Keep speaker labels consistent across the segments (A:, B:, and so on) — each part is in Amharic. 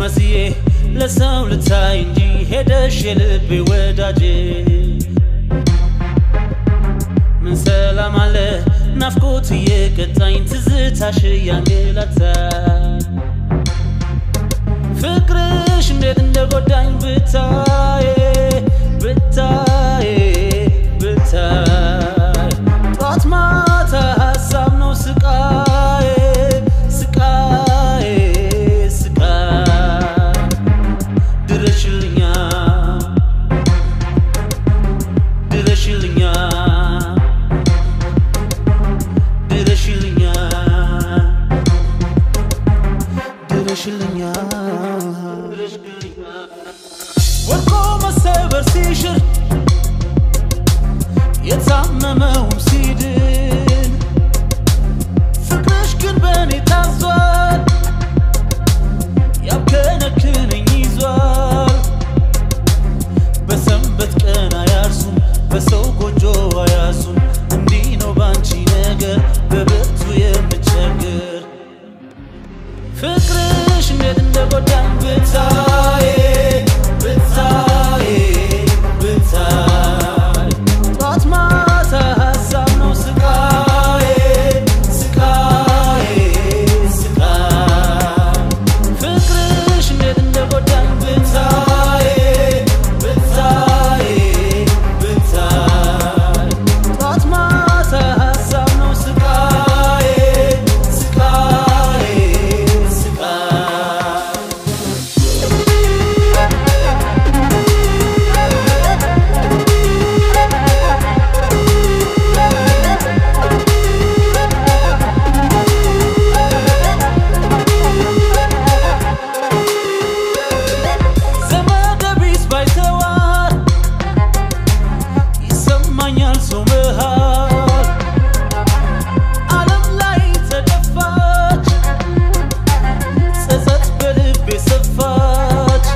A: መስዬ ለሰው ልታይ እንጂ ሄደሽ የልቤ ወዳጄ ምን ሰላም አለ ናፍቆት እየቀጣኝ ትዝታሽ እያንገላታ ፍቅርሽ እንዴት እንደጎዳኝ ብታይ ብታይ ብታይ ጧት ማታ ሀሳብ ነው ስቃዬ ስቃዬ ስቃይ ድረሽልኛ ድረሽልኛ ድረሽልኛ ድረሽልኛ ወድቆ መሰበር ሲሽር የታመመውም ሲድን ፍቅርሽ ግን በእኔ ታዟል ያብከነክነኝ ይዟል በሰንበት ቀን አያርሱም በሰው ጎጆ አያሱም እንዲህ ነው ባንቺ ነገር በብርቱ የምቸግር ፍቅርሽ እንዴት እንደጎዳኝ ብታይ ብታይ ብታይ ጧት ማታ ሀሳብ ነው ስቃዬ ስቃዬ ስቃይ ፍቅርሽ እንዴት እንደጎዳኝ ብታይ ብታይ ብታይ ጧት ማታ ሀሳብ ነው ስቃዬ ስቃዬ ስቃይ ዘመደ ቢስ ባይተዋር ይሰማኛል ሰው መሃል ዓለም ላይ ተደፋች ጸጸት በልቤ ሰፋች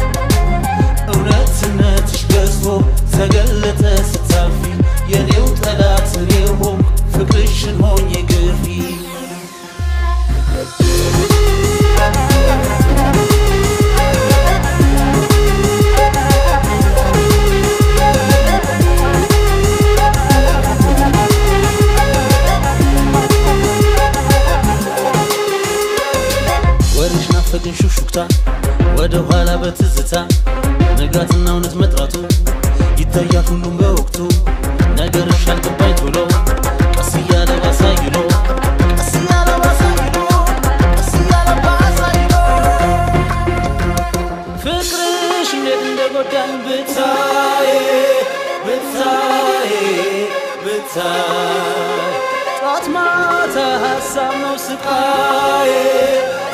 A: እውነትነትሽ ገዝፎ ተገለጠ ስታልፊ የኔው ጠላት እኔው ሆንኩ ፍቅርሽን ሆኜ ግፊ ወሬሽ ናፈቅን ሹክሹክታ ወደ ኋላ በትዝታ ንጋትና እውነት መጥራቱ ይታያል ሁሉም በወቅቱ ነገርሽ አልገባኝ ቶሎ ቀስ እያለ ባሳይሎ ቀስ እያለ ባሳይሎ ቀስ እያለ ባሳይሎ ፍቅርሽ እንዴት እንደጎዳኝ ብታይ ብታይ ብታይ ጧት ማታ ሀሳብ ነው ስቃዬ